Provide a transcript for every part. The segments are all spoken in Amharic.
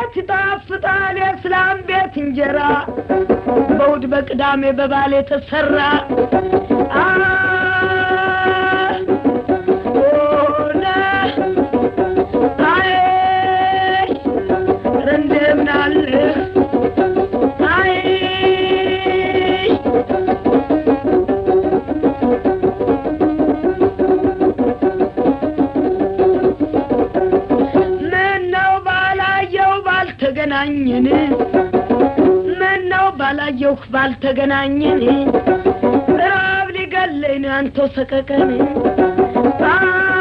እንዴት ይጣፍጣል የእስላም ቤት እንጀራ በእሑድ በቅዳሜ በባል የተሰራ አ ኦነ አይ ኧረ እንደምን አለህ አይ ምነው ባላየው ባልተገናኘን ምነው ባላየው ባልተገናኘን ራብ ሊገለኝ ነው አንተው ሰቀቀን አ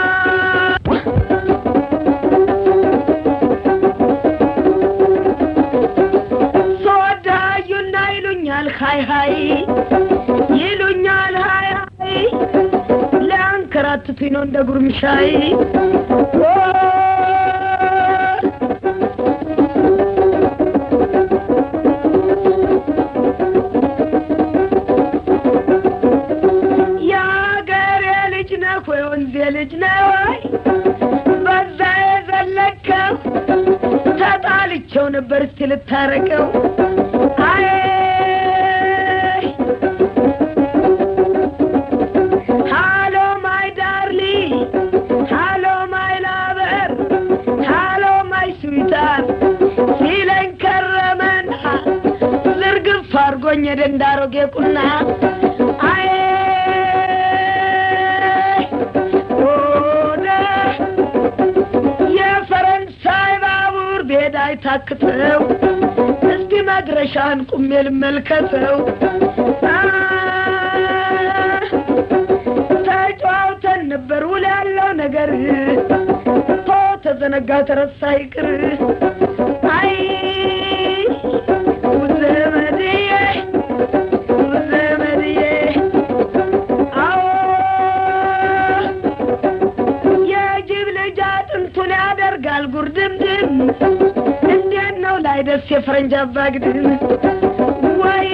ሰወዳዩና ይሉኛል ሀይ ሀይ ይሉኛል ሀይ ሀይ ሊያንከራትቱኝ ነው እንደ ጉርምሻይ ኦ የአገሬ ልጅ ነህ ወይ ወንዜ ልጅ ነህ ወይ በዛ የዘለከው ተጣልቸው ነበር እስቲ ልታረቀው አይ ሃሎ ማይ ዳርሊ ሃሎ ማይ ላበር ሃሎ ማይ ስዊታር ሲለኝ ከረመና ዝርግፍ አርጎኝ የደንዳሮጌ ቁና አይ ወደ የፈረንሳይ ባቡር ቤዳ አይታክተው እስቲ መድረሻን ቁሜ ልመልከተው አ ተጫውተን ነበር ውል ያለው ነገር ቶ ተዘነጋ ተረሳ ይቅር አይ ዘመድዬ ዘመድዬ አዎ የጅብ ልጅ አጥንቱን ያደርጋል ጉርድምድም እንዴት ነው ላይ ደስ የፈረንጅ አባግድም ወየ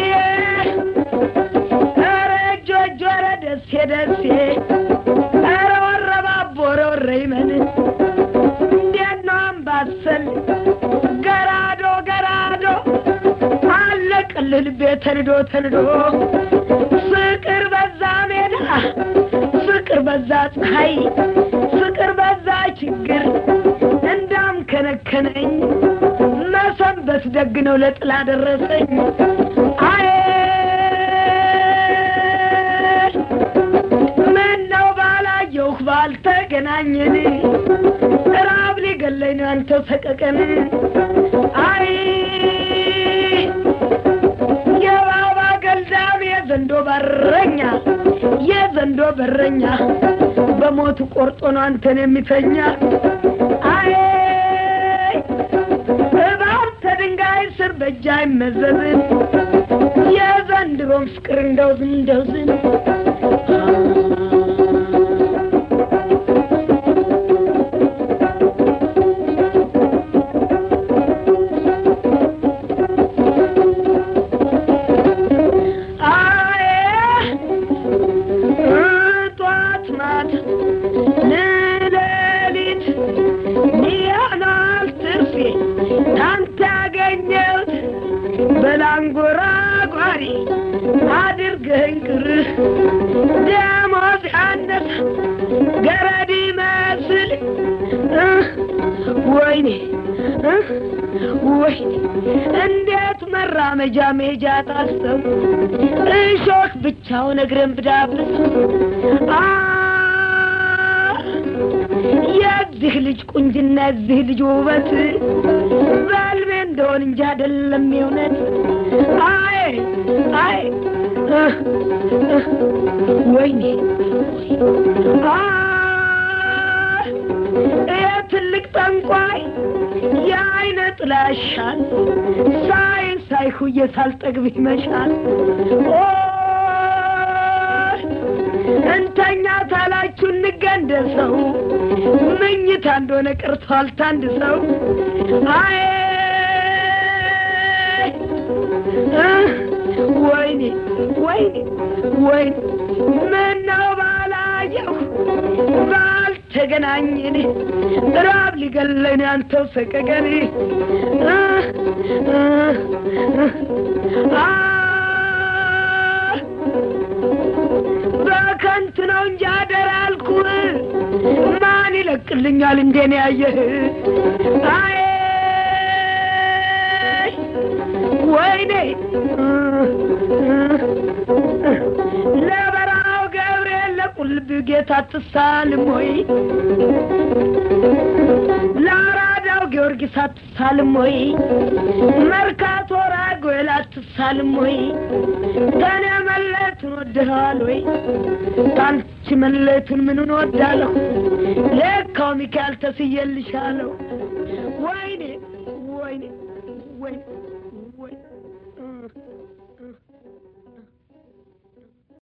ኧረ እጆ እጆ ኧረ ደሴ ደሴ ኧረ ወረባቦ ኧረ ወረ ይመን እንዴት ነው አምባሰል ገራዶ ገራዶ አለቅልህ ልቤ ተንዶ ተንዶ ፍቅር በዛ ሜዳ ፍቅር በዛ ፀሐይ ፍቅር በዛ ችግር እንዳም ከነከነኝ መሰንበት ደግ ነው ለጥላ ደረሰኝ አይ ምን ነው ባላየሁህ ባልተገናኘን ራብ ሊገለኝ ነው አንተው ሰቀቀን አይ የባባ ገልዳም የዘንዶ በረኛ የዘንዶ በረኛ በሞቱ ቆርጦ ነው አንተን የሚተኛ አይ እባብ ተድንጋይ ስር በእጅ አይመዘዝም የዘንድሮም ፍቅር እንደው ዝም እንደው ዝም አይ ጧት ማታ ንሌሊት ሚያናል ትርፌ ካንተ ያገኘሁት በላንጎራጓሪ አድርገኝ ቅር ደሞዝ ያነሰ ገረድ ይመስል እህ፣ ወይኔ እህ፣ ወይኔ እንዴት መራመጃ ሜጃ ጣሰው እሾህ ብቻውን እግርን ብዳብስ አ የዚህ ልጅ ቁንጅና የዚህ ልጅ ውበት በልቤ እንደሆን እንጂ አይደለም የእውነት አይ አይ እህ፣ እህ፣ ወይኔ አ ይህ ትልቅ ጠንቋይ የአይነ ጥላሻል ሳይ ሳይሁዬ ሳልጠግብ ይመሻል ኦ እንተኛ ታላችሁ እንገንደሰው ምኝታ እንደሆነ ቀርቷል ታንድ ሰው አይ እህ፣ ወይኔ ወይኔ ወይኔ ምነው ባላየሁ ባልተ ተገናኘን ራብ ሊገለኝ አንተው ሰቀቀን አ አ አ በከንቱ ነው እንጂ አደራ አልኩህ ማን ይለቅልኛል እንዴን ያየህ አይ ወይኔ ለበረሃው ገብርኤል ለቁልብ ጌታ አትሳልም ወይ ለአራዳው ጊዮርጊስ አትሳልም ወይ መርካቶ ራጉኤል አትሳልም ወይ ከኔ መለየቱን ወድኸዋል ወይ ከአንቺ መለየቱን ምኑን ወዳለሁ ለካው ሚካኤል ተስዬልሻለሁ ወይ